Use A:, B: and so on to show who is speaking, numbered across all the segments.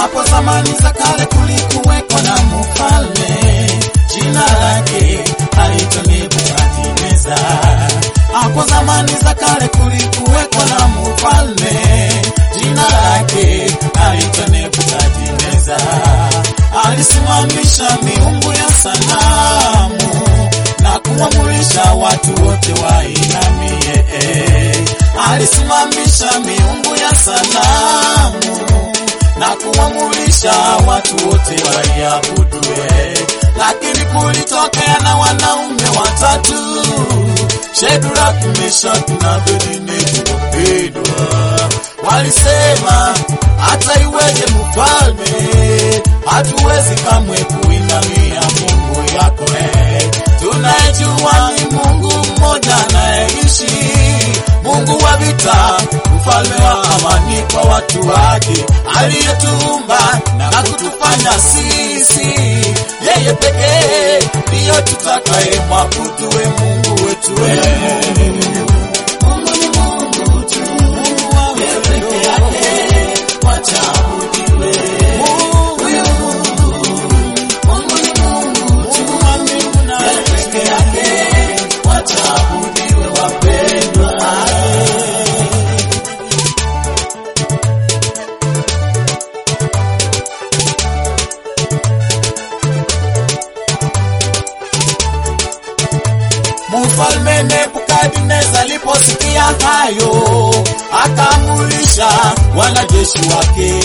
A: Hapo zamani za kale kulikuweko na mfalme, jina lake aitwa Nebukadneza. Hapo zamani za kale kulikuweko na mfalme, jina lake aitwa Nebukadneza. Alisimamisha miungu ya sanamu na kuamurisha watu wote wainamie. Alisimamisha miungu ya sanamu na kuamurisha watu wote waiabudue. Lakini kulitokea na wanaume watatu, Shadraka, Meshaki na Abednego wapendwa, walisema hata iweje mfalme, hatuwezi kamwe kuinamia Mungu yako eh. Tunayejua ni Mungu mmoja anayeishi, Mungu wa vita, mfalme wa amani kwa watu wake, aliyetuumba na kutufanya sisi. Yeye pekee ndiyo tutakaye mwabudu, we Mungu wetu we. Mungu ni Mungu tu, yeye peke yake wacha abudiwe. Huyu Mungu, Mungu ni Mungu tu, yeye peke yake wacha abudiwe, wapendwa. Mfalme Nebukadneza aliposikia hayo, akaamurisha wanajeshi wake,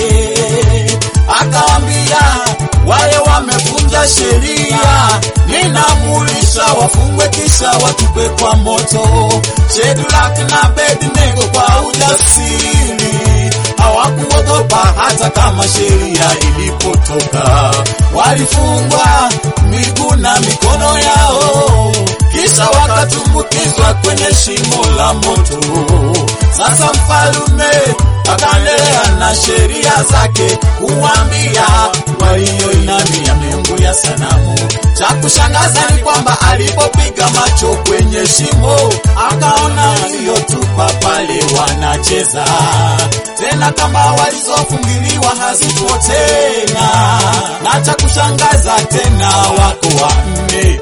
A: akawaambia wale wamevunja sheria, ninaamurisha wafungwe kisha watupwe kwa moto. Shadraka na Abednego kwa ujasiri hawakuogopa hata kama sheria ilipotoka, walifungwa miguu na mikono yao kisha wakatumbukizwa kwenye shimo la moto. Sasa mfalume akaendelea na sheria zake kuwaambia walioinamia miungu ya sanamu. Cha kushangaza ni kwamba alipopiga macho kwenye shimo akaona waliotupa pale wanacheza tena, kamba walizofungiliwa hazipo tena, na cha kushangaza tena wako wanne.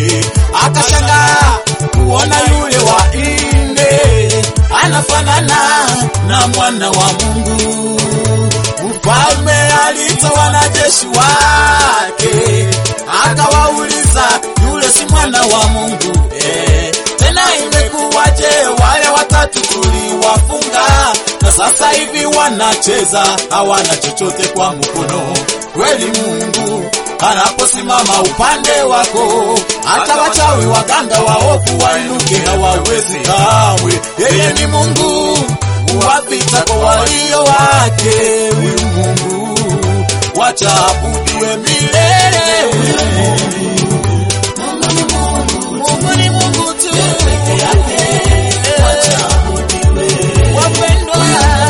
A: Akashangaa kuona yule wa nne anafanana na mwana wa Mungu. Mfalme aliita wanajeshi wake akawauliza, yule si mwana wa Mungu eh? Tena imekuwaje wale watatu tuliwafunga na sasa hivi wanacheza hawana chochote kwa mkono? Kweli Mungu anaposimama upande wako, hata wachawi waganga waovu wainuke hawawezi kamwe. Yeye ni Mungu wa vita kwa walio wake. Huyu Mungu wacha abudiwe milele. Huyu Mungu, Mungu ni Mungu, Mungu ni Mungu tu peke yake, wacha abudiwe. Wapendwa,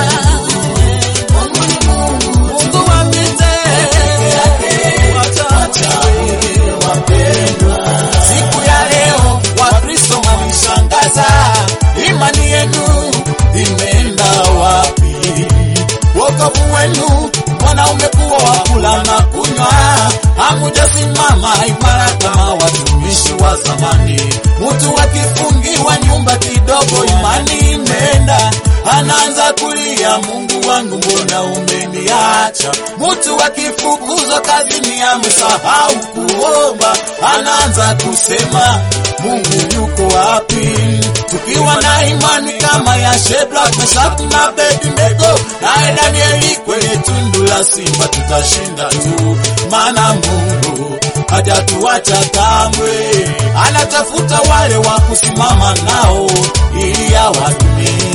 A: Mungu ni Mungu, Mungu wa vita peke yake, wacha abudiwe. Wapendwa, siku ya leo Wakristo mwanishangaza, imani yenu imeenda wapi? Wokovu wenu mbona umekuwa wa kula na kunywa? Hamujasimama imara kama watumishi wa zamani. Mtu akifungiwa nyumba kidogo, imani imeenda, anaanza kulia, Mungu wangu, mbona umeniacha? Mtu akifukuzwa kazini, amesahau kuomba, anaanza kusema Mungu yuko wapi? Tukiwa na imani kama ya Shadraka, Meshaki na Abednego, naye Danieli kwenye tundu la simba, tutashinda tu, maana Mungu hajatuacha kamwe, anatafuta wale wa kusimama nao ili awatumie.